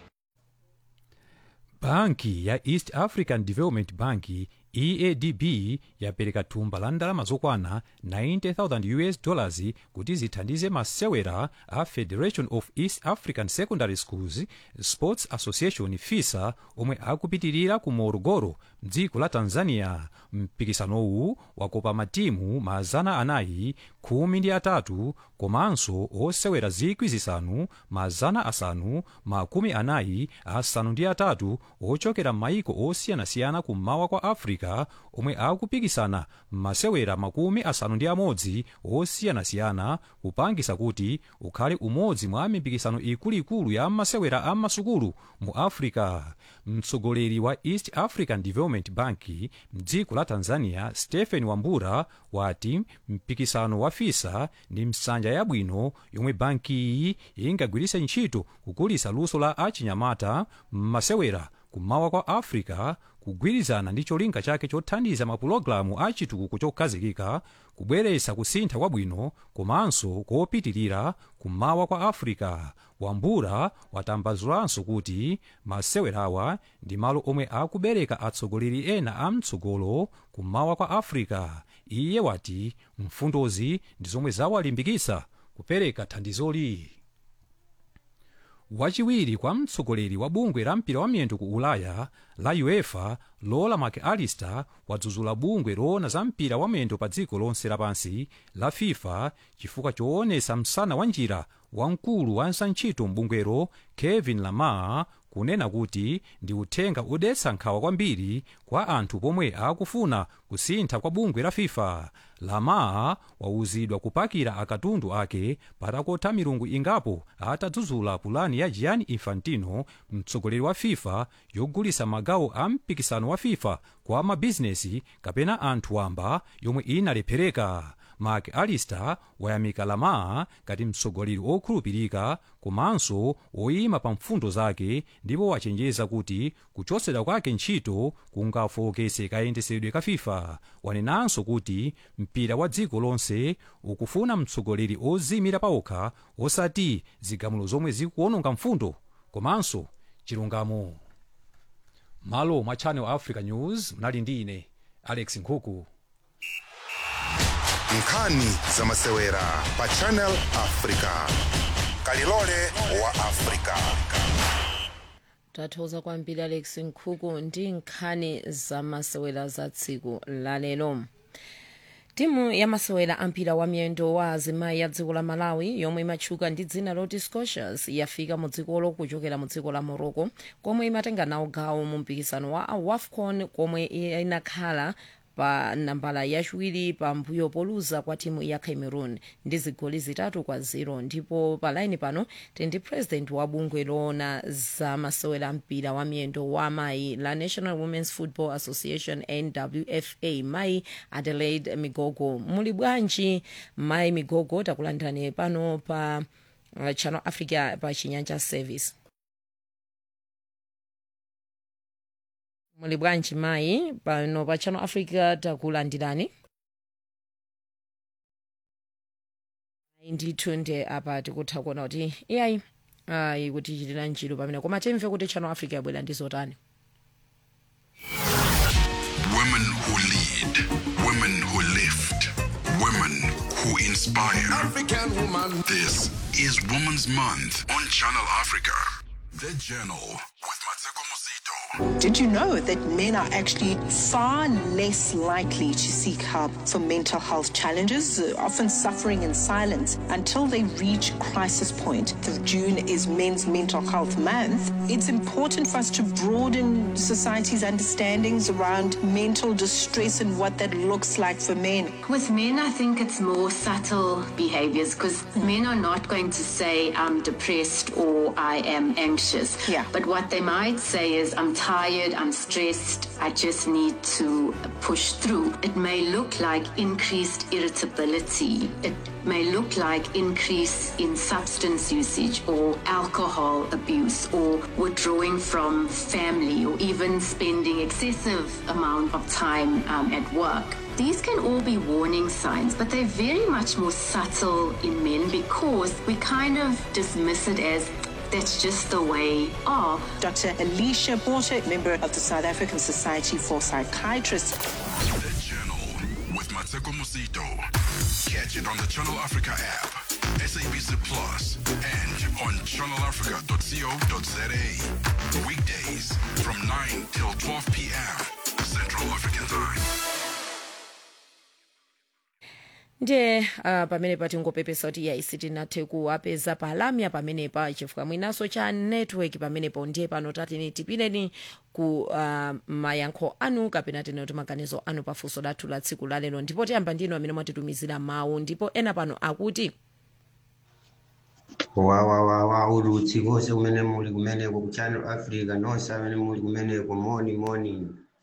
banki ya east african development bank eadb yapereka thumba la ndalama zokwana 90000 us dollars kuti zithandize masewera a federation of east african secondary schools sports association fisa omwe akupitirira ku morogoro mdziko la tanzania mpikisanowu wakopa matimu mazana anayi khumi ndi atatu komanso osewera zikwi zisanu mazana asanu makumi anayi asanu ndi atatu ochokera m'mayiko osiyanasiyana kummawa kwa africa omwe akupikisana m'masewera makumi asanu ndi amodzi osiyanasiyana kupangisa kuti ukhale umodzi mwa mipikisano ikuluikulu ya masewera a masukulu mu africa mtsogoleri wa east african development bank mdziko la tanzania stephen wambura wati mpikisano wa fisa ndi msanja yabwino yomwe bankiyi ingagwiritse ntchito kukulisa luso la achinyamata m'masewera kummawa kwa africa kugwirizana ndi cholinga chake chothandiza mapulogalamu a chitukuko chokhazikika kubweretsa kusintha kwabwino komanso kopitirira kummawa kwa africa wambura watambazulanso kuti masewerawa ndi malo omwe akubereka atsogoleri ena a mtsogolo kummawa kwa africa iye wati mfundozi ndi zomwe zawalimbikitsa kupereka thandizoli wachiwiri kwa mtsogoleri wa bungwe la mpira wa miyendo ku ulaya la uefa lola mcallister wadzudzula bungwe loona za mpira wa miyendo pa dziko lonse lapansi la fifa chifukwa choonesa msana wa njira wamkulu wa nsantchito mbungwero kevin lamar kunena kuti ndi uthenga odetsa nkhawa kwambiri kwa anthu pomwe akufuna kusintha kwa bungwe la fifa lamar wauzidwa kupakira akatundu ake patakotha milungu ingapo atadzudzula pulani ya gianni infantino mtsogoleri wa fifa yogulisa magawo a mpikisano wa fifa kwa mabizinesi kapena anthu wamba yomwe inalephereka mcallister wayamika lamar ngati mtsogoleri okhulupirika komanso oyima pa mfundo zake ndipo wachenjeza kuti kuchotsedwa kwake ntchito kungafokese kayendesedwe ka fifa wanenanso kuti mpira wa dziko lonse ukufuna mtsogoleri ozimira paokha osati zigamulo zomwe zikuononga mfundo komanso chilungamo malo mwa channel africa news mnali ndi ine alex nkhuku nkhani za masewera pa channel africa kalilole wa africa tathokoza kwambiri alex nkhuku ndi nkhani za masewera za tsiku lalero timu ya masewera ampira wa miyendo wa azimayi ya dziko la malawi yomwe imatchuka ndi dzina loti scotias yafika mu dzikolo kuchokera mu dziko la morocco komwe imatenga nawo gawo mu mpikisano wa wafcon komwe inakhala pa nambala yachiwiri pambuyo poluza kwa timu ya cameroon ndi zigoli zitatu kwa ziro ndipo pa laini pano tendi president wa bungwe loona za masewera mpira wa miyendo wa mayi la national women's football association nwfa mayi adelaide migogo muli bwanji mayi migogo takulandirani pano pa uh, channel africa pa chinyanja service muli bwanji mayi pano pa channel africa takulandirani Ayi, ndithu nde apa tikutha kuona kuti iyayi ayi kuti chitira ntchito pamene koma timve kuti channel africa yabwera ndi zotani Women who lead, women who lift, Women who inspire. African woman. This is Women's Month on Channel Africa. The Journal with Mateko Musito. Did you know that men are actually far less likely to seek help for mental health challenges, uh, often suffering in silence until they reach crisis point? The June is Men's Mental Health Month. It's important for us to broaden society's understandings around mental distress and what that looks like for men. With men, I think it's more subtle behaviors because men are not going to say, I'm depressed or I am anxious. Yeah. But what they might say is, I'm tired, I'm stressed, I just need to push through. It may look like increased irritability. It may look like increase in substance usage or alcohol abuse or withdrawing from family or even spending excessive amount of time um, at work. These can all be warning signs, but they're very much more subtle in men because we kind of dismiss it as that's just the way are. Dr. Alicia Porter, member of the South African Society for Psychiatrists. The Journal with Mateko Musito. Catch it on the Channel Africa app, SABC Plus, and on channelafrica.co.za. Weekdays from 9 till 12 p.m. Central African Time. ndiye uh, pamenepa tingopepesa kuti yaisi tinathe kuwapeza palamya pamenepa chifukwa mwinaso cha network pamenepo ndiye pano tatini tipineni ku uh, mayankho anu kapena tine kuti maganizo anu pafunso lathu la tsiku lalero ndipo tiyamba ndinu amene mwatitumizira mawu ndipo ena pano akuti wawawawa ulutsi konse kumene muli kumeneko ku channel africa nonse amene muli kumeneko moni moni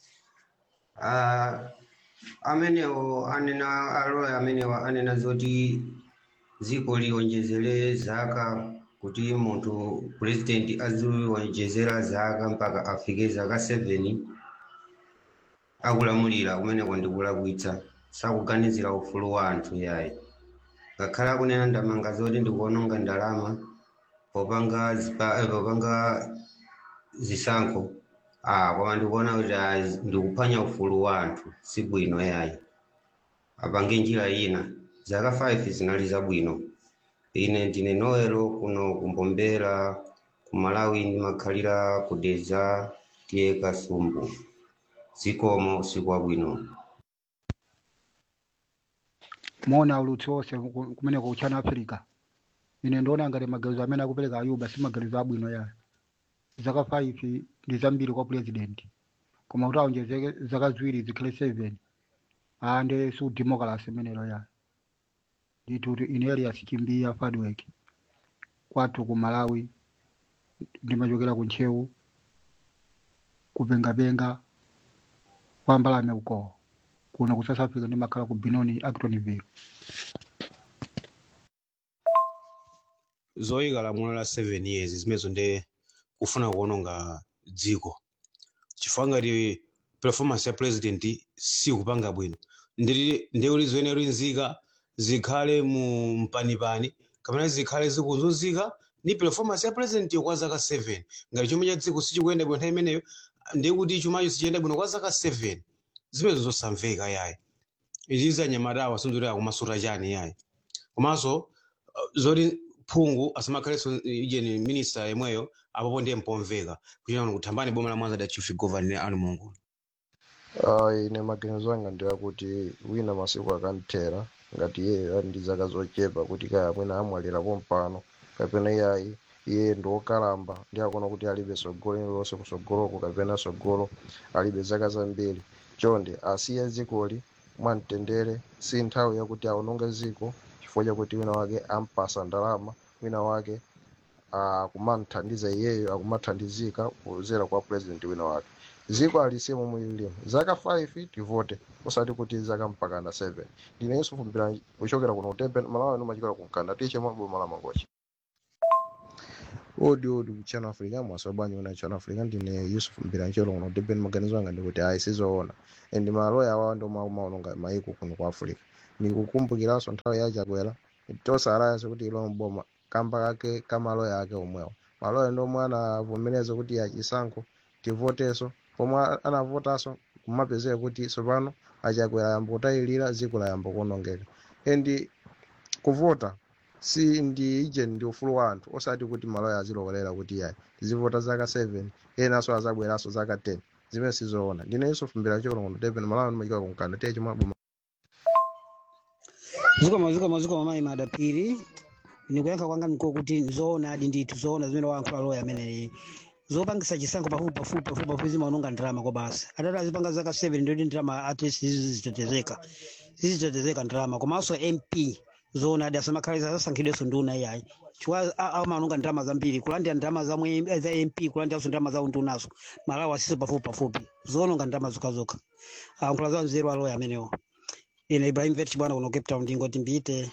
Ah, amenewo anena aloya amenewo anena zoti dziko liwonjezere zaka kuti munthu president aziwonjezera zaka mpaka afike zaka 7 akulamulira kumeneko ndikulakwitsa sakuganizira ufulu wa anthu yayi ngakhale akunena ndamanga zoti ndikuononga ndalama popanga zipa- eh, popanga zisankho ah koma ndikuona kuti ah, ndikuphwanya ufulu wa anthu si bwino yayi apange njira ina zaka 5 zinali zabwino ine ndine noelo kuno kumbombera ku malawi ndimakhalira kudeza tiye kasumbu zikomo usiku wabwino mona ulutsi wonse ku- kumeneko ku channel africa ine ndiona ngati maganizo amene akupereka ayuba si maganizo abwino yayo zaka 5 ndi zambiri kwa president koma kuti aonjezeke zaka ziwiri zikhale 7 ande si udemocracy imenelo yayo ndithu kuti ine elias chimbiya fadwork kwathu ku malawi ndimachokera ku ntchewu kupengapenga kwa mbalame ukowo kuno ku south africa ndimakhala ku benoni actonville zoyika lamulo la 7 years zimenezo ndi kufuna kuononga dziko chifukwa ngati performance ya president sikupanga bwino nditi ndekuti zoyenera nzika zikhale mu mpanipani kapena zikhale zikuzunzika ni performance ya president kwa zaka 7 ngati chuma cha dziko sichikuyenda bwino nthawi imeneyo ndekuti chumacho sichiyenda bwino kwa zaka 7 zimenezo zosamveka yayi izi zanyamatawa sinzoti akumasuta chani yayi komanso uh, zoti phungu asamakhalenso ijeni minista yemweyo apopo ndiye mpomveka kuchita kuthambani boma la mwanza da chief governor anu mungu Uh, ine maganizo anga ndiyakuti wina masiku akanthera ngati iye ali ndi zaka zochepa kuti kaya mwina amwalirapo mpano kapena iyayi iye ndi wokalamba ndi akuona kuti alibe sogolo lililonse kusogoloko kapena sogolo alibe zaka zambiri chonde asiye dzikoli mwamtendere si nthawi yakuti aononge dziko chifukwa chakuti wina wake ampasa ndalama wina wake akumamthandiza iyeyo akumathandizika kudzera kwa president wina wake dziko alisiye momwe lilimo zaka 5 tivote osati kuti zaka mpakana 7 ndine yusufu mpira kuchokera kuno kutembe malawi nomachokera kunkanda tiche maboma la mangochi odi odi kuchano africa mwaso bwanyi una chano africa ndine yusuf mbiranchelo kuno deben maganizo anga ndikuti ayi sizoona and maloya awawa ndo maononga maiko kuno ku africa ndikukumbukiranso nthawi yachakwera tosarayanso kuti ilo mboma kamba kake kamaloya ake omwewa maloya ndo omwe anavomereza kuti achisankho tivoteso pomwe anavotaso kumapezeka kuti tsopano achakwera yamba kutayilira dziko layamba kuonongeka and kuvota si ndi ije ndi ufulu wa anthu osati kuti maloya azilowerera kuti yayi tizivota zaka 7 enanso azabweranso zaka 10 zimene sizoona ndine yusuf mbira chikonokono depen malawi ndimachika kunkanda tiye chimwe abuma zikoma zikoma zikoma mayi madapiri nikuyankha kwanga niko kuti zoona adi ndithu zoona zimene wayankhula loya ameneyi zopangisa chisankho pafupi pafupi pafupi pafupi zimaononga ndalama kwa basi atati azipanga zaka 7 ndoti ndalama atleast zizitetezeka zizitetezeka ndalama komanso mp zoona adi asamakhale asasankhidwenso nduna iyayi chifukwa amaononga ndalama zambiri kulandira ndalama zamwe za mp kulandiranso ndalama zawo ndunazo malawi asiso pafupi pafupi zoononga ndalama zokhazokha ayankhula za mzeru aloya amenewo ine ibrahim vet bwana kuno cape town ndingoti mbite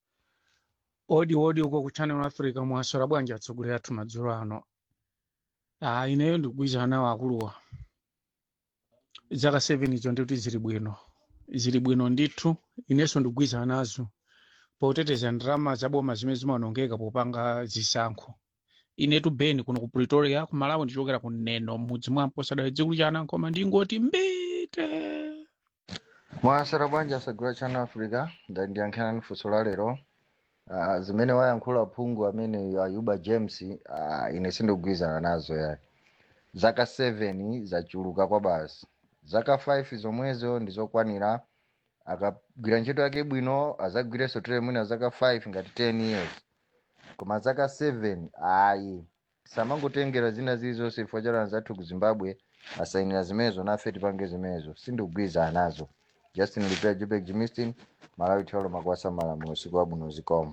odi odi uko ku channel africa mwaswera bwanji atsogoleri athu madzulo ano ah ineyo ndikugwirizana nawo akuluwa zaka 7 izo ndikuti zili bwino zili bwino ndithu inenso ndikugwirizana nazo poteteza ndalama zaboma zimene zimaonongeka popanga zisankho inetu beni kuno ku pretoria ku malawi ndichokera ku neno mudzi mwampo sadali dzikulu chana koma ndingoti mbite mwasera bwanji asagula channel africa ndandiyankhirani funso la lero uh, zimene wayankhula phungu amene ayuba james uh, ine sindikugwirizana nazo yayi zaka 7 zachuluka kwa basi zaka 5 zomwezo ndizokwanira akagwira ntchito yake bwino azagwirenso tere mwina zaka 5 ngati 10 years koma zaka 7 ayi samangotengera zina zilizonse chifukwa cha anzathu ku zimbabwe asayinira zimenezo nafe tipange zimenezo sindikugwirizana nazo justin lipea jupek jimistin malawi tholo makwasa malamulo usiku wabwino zikomo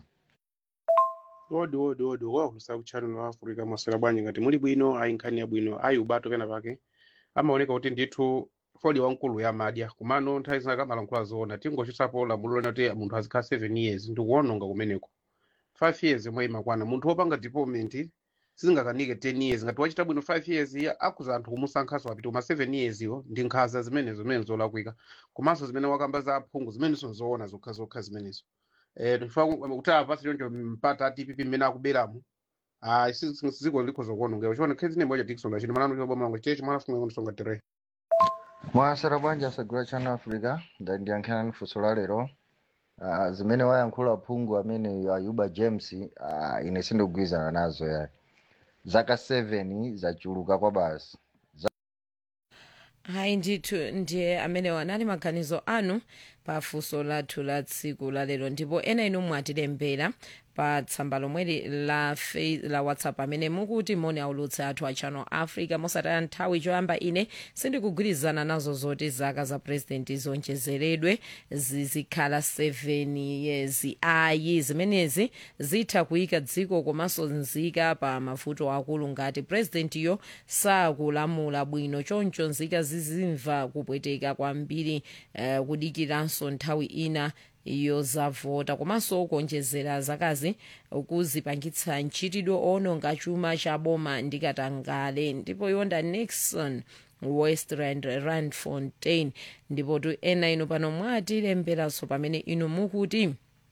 odi odi odi wakulusa kutchano la africa mwasera bwanji ngati muli bwino ayi nkhani yabwino ayi ubato pena pake amaoneka kuti ndithu fodi wankulu yamadya kumano nthawi zina kamalankhula zoona tingochitapo lamulo lena kuti munthu azikhala 7 years ndikuwononga kumeneko 5 years yomwe imakwana munthu wopanga deployment sizingakanike 10 years ngati wachita bwino 5 years iya akuza anthu kumusankhaso apita koma 7 years iwo ndi nkhanza zimenezo zimene zolakwika komanso zimene wakamba za aphungu zimenezo zoona zokhazokha zimenezo eh tifuna kuti apasi choncho mpata atipipi mmene akuberamo ah siziko likhoza kuonongeka chiona khezi nembo cha Dickson lachino malano choboma langu chechi mwana funga ngonisonga tere mwasera bwanji asagula channel africa ndandiyankhirani funso la lero uh, zimene wayankhula phungu amene ayuba james uh, ine sindikugwirizana nazo yayi zaka 7 zachuluka kwa basi hayi ndithu ndiye amene wanali maganizo anu pa funso lathu la tsiku la lero ndipo ena inu mwatilembera pa tsamba lomweli la, fe- la whatsapp amene mukuti moni aulutse athu a channel africa mosataya nthawi choyamba ine sindikugwirizana nazo zoti zaka za purezidenti zonjezeredwe zizikhala 7 years ayi zimenezi zitha kuyika dziko komanso nzika pa mavuto akulu ngati purezidentiyo sakulamula bwino choncho nzika zizimva kupweteka kwambiri uh, kudikiranso nthawi ina yozavota komanso kuonjezera zakazi kuzipangitsa ntchitidwe owononga chuma cha boma ndikatangale ndipo yonda nixon westland rand fontaine ndipo tu ena inu pano mwatilemberanso pamene inu mukuti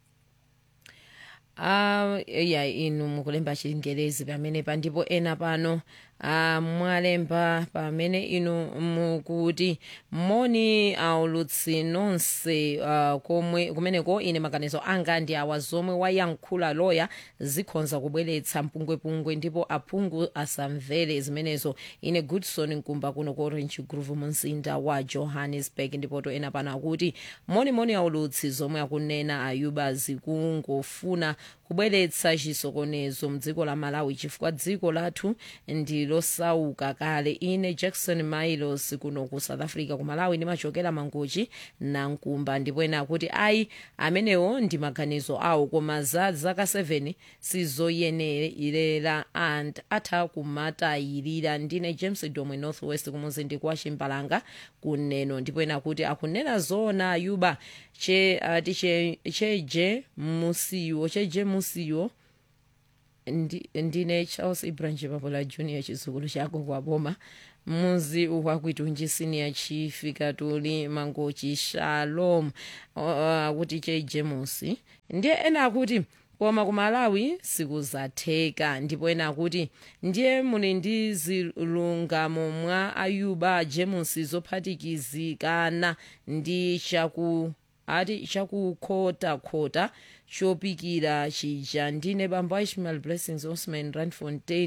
Uh, ya inu mukulemba chingelezi pamenepa ndipo ena pano uh, mwalemba pamene inu mukuti moni aulutsi nonse uh, komwe kumeneko ine maganizo anga ndi awa zomwe wayankhula loya zikhonza kubweretsa mpungwepungwe ndipo aphungu asamvere zimenezo ine goodson nkumba kuno ku orange grove mu mzinda wa johannesburg ndipo to ena pano akuti monimoni aulutsi zomwe akunena ayuba zikungofuna kubweretsa chisokonezo mdziko la malawi chifukwa dziko lathu ndi losauka kale ine jackson milos kuno ku south africa ku malawi ndimachokera mangochi na nkumba ndipo ena akuti ayi amenewo ndi maganizo awo koma za zaka 7 sizoyenerera and atha kumatayirira ndine james domwe northwest kumuzinda kwa chimbalanga kuneno ndipo ena kuti akunena zoona ayuba che ati che cheje musiwo cheje musiwo ndi, ndine charles ibrahim papola junior chizukulu chako kwa boma muzi wakwitunji senior chief katuli mangochi shalom akuti uh, cheje musi ndiye ena akuti koma ku malawi sikuzatheka ndipo ena akuti ndiye muli ndi zilungamo mwa ayuba jemusi zophatikizikana ndi chaku ati chakukhotakhota chopikira chija ndine bambo ishmael blessings osman randfontein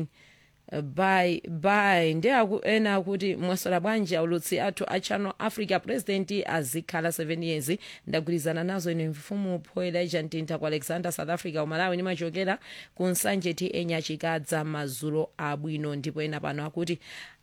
by by ndi aku, ena akuti mwaswera bwanji aulutsi athu a channel africa president azikhala 7 years ndagwirizana nazo ine mfumu poela ijantintha ku alexander south africa umalawi nimachokera ku nsanje tn chikadza mazulo abwino ndipo ena pano akuti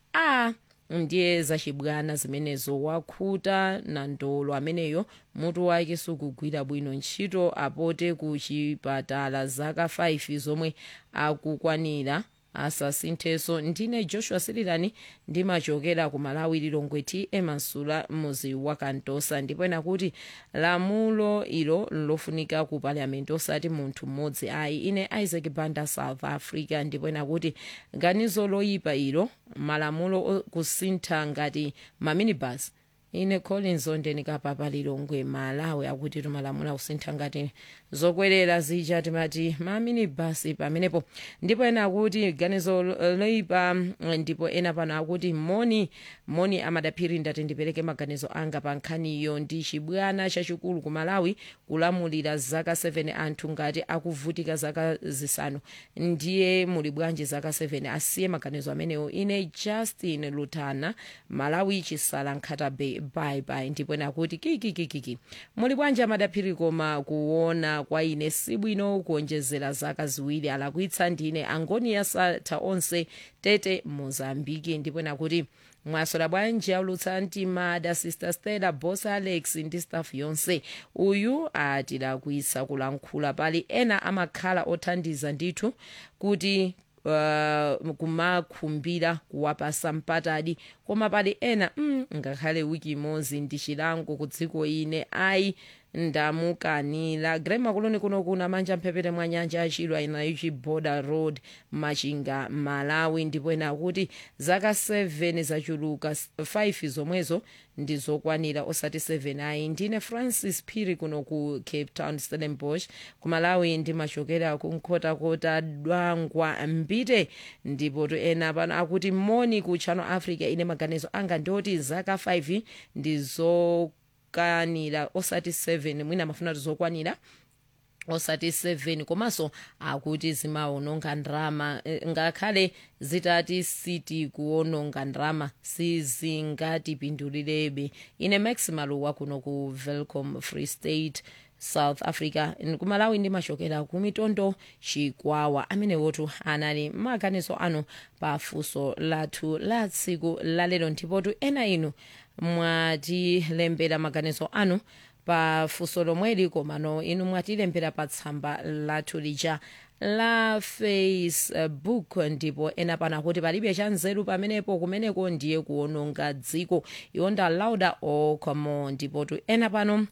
a ndiye zachibwana zimenezo wakhuta na ndolo ameneyo mutu wake sukugwira bwino ntchito apote ku chipatala zaka 5 zomwe akukwanira asasinthenso ndine joshua sirilani ndimachokera ku malawi lilongwe tm mansula muzi wa kantosa ndipo ena kuti lamulo ilo lofunika ku parliament osati munthu mmodzi ayi ine isaac banda south africa ndipo ena kuti ganizo loyipa ilo malamulo kusintha ngati maminibus ine collins ondenikapapa lilongwe malawi akuti tumalamula kusintha ngati zokwerera zija timati maminibasi pamenepo ndipo ena akuti ganizo loyipa ndipo ena pano akuti moni moni amadaphiri ndati ndipereke maganizo anga pa nkhaniyo ndi chibwana chachikulu ku malawi kulamulira zaka 7 anthu ngati akuvutika zaka zisanu ndiye muli bwanji zaka 7 asiye maganizo amenewo ine justin lutana malawi chisala nkhatabe bye ndipo ena akuti kikikikiki muli bwanji amadaphiri koma kuona kwa ine sibwino kuonjezera zaka ziwiri alakwitsa ndine angoni satha onse tete mozambiki ndipo ena kuti mwaswera bwanji aulutsa mtimada sister stella boss alex ndi staff yonse uyu atilakwitsa kulankhula pali ena amakhala othandiza ndithu kuti uh, kumakhumbira kuwapasa mpatadi koma pali ena mm, ngakhale wiki imodzi ndi chilango ku dziko ine ayi ndamukanira grema kuloni kuno kuna manja mphepete mwa nyanja achidwa inaichi border road machinga malawi ndipo ena akuti zaka 7 zachuluka 5 zomwezo ndizokwanira osati 7 ayi ndine francis phiri kuno ku cape town stellenbosch ku malawi ndimachokera ku nkhotakota dwangwa mbite ndipo to ena pano akuti moni ku channel africa ine maganizo anga ndioti zaka 5 ndizo zokwanira osati 7 mwina amafuna tizokwanira osati 7 komanso akuti zimaononga ndrama ngakhale zitati siti kuononga ndrama sizingatipindulirebe ine maximaluwa kuno ku velcom free state south africa kumalawi ndimachokera ku mitondo chikwawa amene wotu anali maganizo anu pa funso lathu la tsiku lalero ndipotu ena inu mwatilembera maganizo anu pa funso lomweli komano inu mwatilembera pa tsamba lathu lija la facebook ndipo ena pano akuti palibe cha nzeru pamenepo kumeneko ndiye kuononga dziko iwonda lauda okomo ndipotu ena pano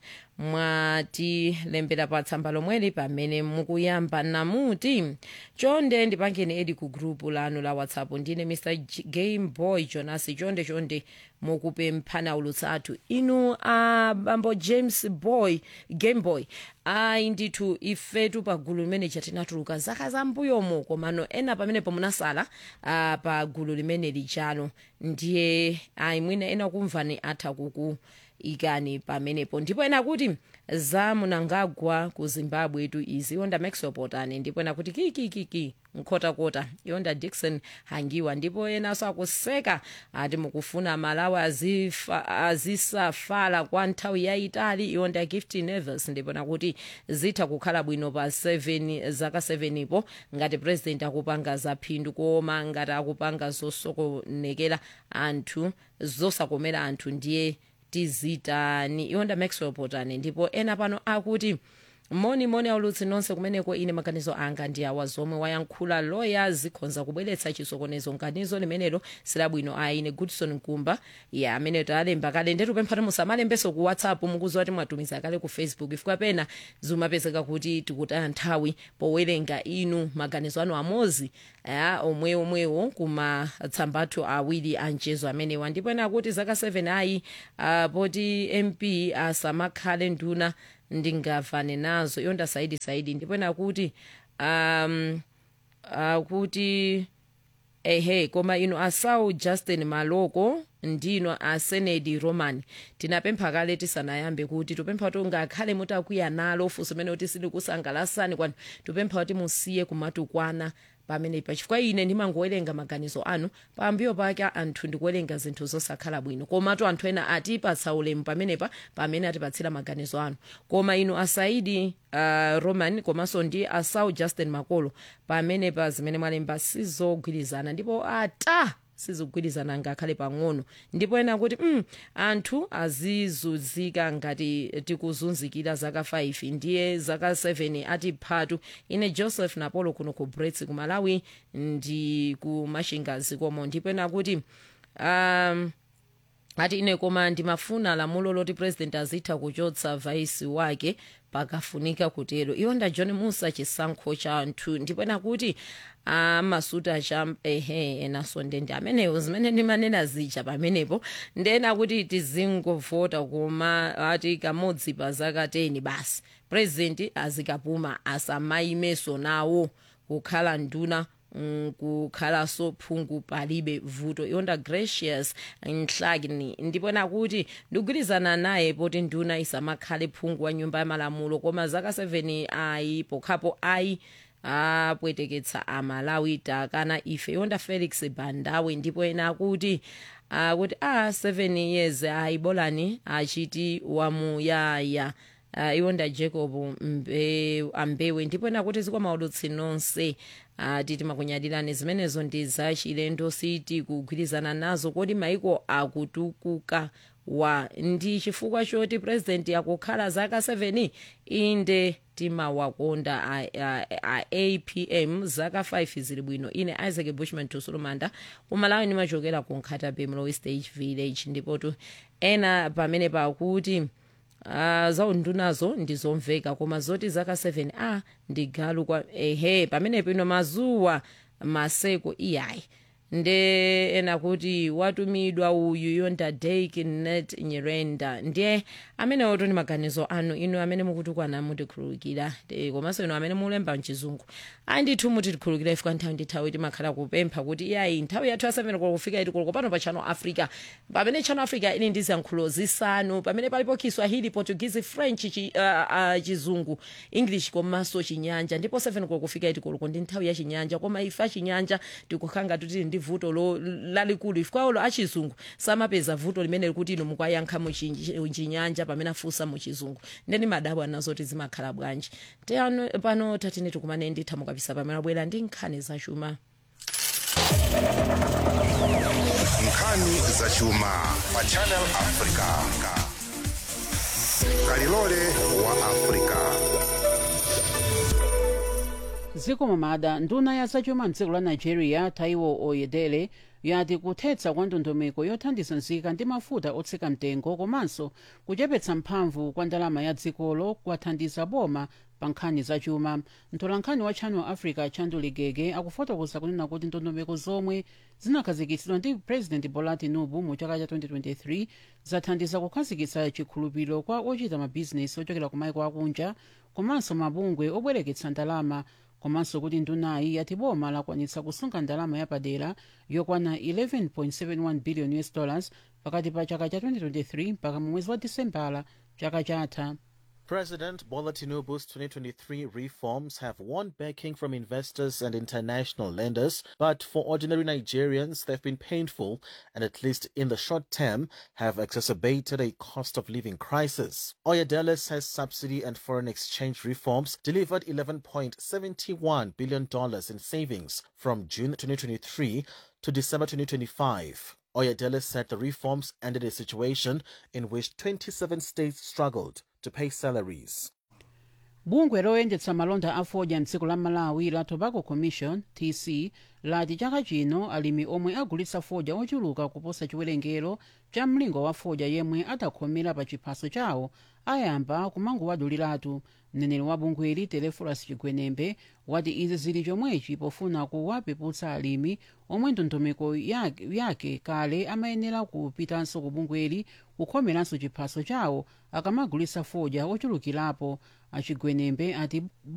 mwatilembera pa tsamba lomweli pamene mukuyamba namuti chonde ndipangeni edi ku grupu lanu la whatsapp ndine mr game boy jonas chonde chonde mukupemphana ulutsa athu inu abambo uh, james boy game boy ayi ndithu ifetu pa gulu limene chatinatuluka zaka zambuyomo komano ena pamenepo munasala uh, pa gulu limene lijalo ndiye ayi mwina ena kumvani atha kuku ikani pamenepo ndipo ena kuti zamunangagwa ku zimbabwe tu izi yonda maxwell potani ndipo ena kuti kikikiki nkhotakota yonda dixon hangiwa ndipo enanso akuseka ati mukufuna malawi azifa, azisafala kwa nthawi yayitali yonda gift neves ndipo nakuti zitha kukhala bwino pa 7 zaka 7 ipo ngati president akupanga zaphindu koma ngati akupanga zosokonekera anthu zosakomera anthu ndiye tizitani iwonda maxwell potani ndipo ena pano akuti moni moni aulutsi nonse kumeneko ine maganizo anga ndi awa zomwe wayankhula loya zikhonza kubweretsa chisokonezo nganizo limenelo silabwino ayi ine goodson nkumba ya amene talemba kale ndetu pempha ti musamalembeso ku whatsapp mukuziwa ti mwatumiza kale ku facebook ifika pena zimapezeka kuti tikutaya nthawi powerenga inu maganizo anu amozi ya omwe omwewo kumatsamba athu awiri anchezo amenewa ndipo ena akuti zaka 7 ayi uh, poti mp asamakhale nduna ndingavane nazo yonda saidi saidi ndipo ena kuti um akuti ehe koma inu asau justin maloko ndino asenedi roman tinapempha kale tisanayambe kuti tupempha kuti ungakhale mutakwiya nalo funso mene kuti silikusangalasani kwanu tupempha kuti musiye kumatukwana pamenepa chifukwa ine ndimangowerenga maganizo anu pambuyo pake anthu ndikuwerenga zinthu zosakhala bwino komatu anthu ena atipatsa ulemu pamenepa pamene atipatsira maganizo anu koma inu asaidi uh, roman komanso ndi asau justin makolo pamenepa zimene mwalemba sizogwirizana ndipo ata sizikugwirizana ngakhale pang'ono ndipo ena kuti mm, anthu azizunzika ngati tikuzunzikira zaka 5 ndiye zaka 7 atiphatu ine joseph napolo kuno ku brits ku malawi ndi ku mashingazi komo ndipo ena kuti um, ati ine koma ndimafuna lamulo loti president azitha kuchotsa vaisi wake pakafunika kutero iwonda john musa chisankho cha anthu ndipo ena kuti amasuta cha ehe enaso ndende amenewo zimene ndimanena zija pamenepo ndena kuti tizingovota koma ati kamodzi pa zaka 10 basi president azikapuma asamayimeso nawo kukhala nduna mm, kukhalaso phungu palibe vuto iwonda gracious nhlakini ndipo nakuti ndikugwirizana naye poti nduna isamakhale phungu wa nyumba ya malamulo koma zaka 7 ayi pokhapo ayi apweteketsa amalawi takana ife yonda felix bandawe ndipo ena akuti akuti a 7 years ayibolani achiti wamuyaya uh, iwonda jacob mbe, ambewe ndipo ena kuti zikwa maudutsi nonse uh, titi makunyadirani zimenezo ndi zachilendo siti kugwirizana nazo kodi maiko akutukuka wa ndi chifukwa choti purezidenti akukhala zaka 7 inde timawakonda a, a, a apm zaka 5 zili bwino ine isaac bushman tusulumanda kumalawi ndimachokera ku nkhata bay mlowe stage village ndipotu ena pamene pakuti uh, zaundunazo ndizomveka koma zoti zaka 7 a ah, ndigalu kwa ehe pamene pino mazuwa maseko iyayi nde ena kuti watumidwa uyu yonda dake net nyerenda ndiye amene oto ni maganizo anu inu amene mukutukwana mutikhululukira komanso inu amene mulemba mchizungu andithu mutikhululukira ifika nthawi ndi nthawi timakhala kupempha kuti iyayi nthawi yathu ya 7 koloko kufika iti koloko pano pa channel africa pamene channel africa ili ndi ziyankhulo zisanu pamene palipo kiswahili portuguese french chi, uh, uh, chizungu english komanso chinyanja ndipo 7 koloko kufika iti koloko ndi nthawi ya chinyanja koma ife chinyanja tikukhanga tutili ndi vuto lo lalikulu ifika olo achizungu samapeza vuto limene likuti inu mukayankha muchinyanja pamene afunsa muchizungu ndeni madabwa nazoti zimakhala bwanji teyano pano tatine tikumane nditha mukapisa pamene abwera ndi nkhani zachuma nkhani zachuma pa channel africa kalilole wa africa dziko mamada nduna ya zachuma mdziko la nigeria taiwo oyedele yati kuthetsa kwa ndondomeko yothandiza nzika ndi mafuta otsika mtengo komanso kuchepetsa mphamvu kwa ndalama ya dzikolo kwathandiza boma pa nkhani zachuma mtolankhani wa channel africa chandu ligege akufotokoza kunena kuti ndondomeko zomwe zinakhazikitsidwa ndi president bola tinubu mu chaka cha 2023 zathandiza kukhazikitsa chikhulupiriro kwa ochita mabhizinesi ochokera ku maiko akunja komanso mabungwe obwereketsa ndalama komanso kuti ndunayi yati boma lakwanitsa kusunga ndalama yapadera yokwana 11.71 billion us dollars pakati pa chaka cha 2023 mpaka mu mwezi wa disembala chaka chatha President Bola Tinubu's 2023 reforms have won backing from investors and international lenders, but for ordinary Nigerians, they've been painful and, at least in the short term, have exacerbated a cost of living crisis. Oyedele says subsidy and foreign exchange reforms delivered $11.71 billion in savings from June 2023 to December 2025. Oyedele said the reforms ended a situation in which 27 states struggled to pay salaries. bungwe loyendetsa malonda a fodya mdziko la malawi la tobacco commission tc lati chaka chino alimi omwe agulitsa fodya ochuluka kuposa chiwerengero cha mlingo wa fodya yemwe adakhomera pa chiphaso chawo ayamba kumangowaduliratu mneneri wa bungweli teleforas chigwenembe wati izi zili chomwechi pofuna kuwapeputsa alimi omwe ndondomeko yake, yake kale amayenera kupitanso ku bungweli kukhomeranso chiphaso chawo akamagulitsa fodya ochulukirapo achigwenembe ati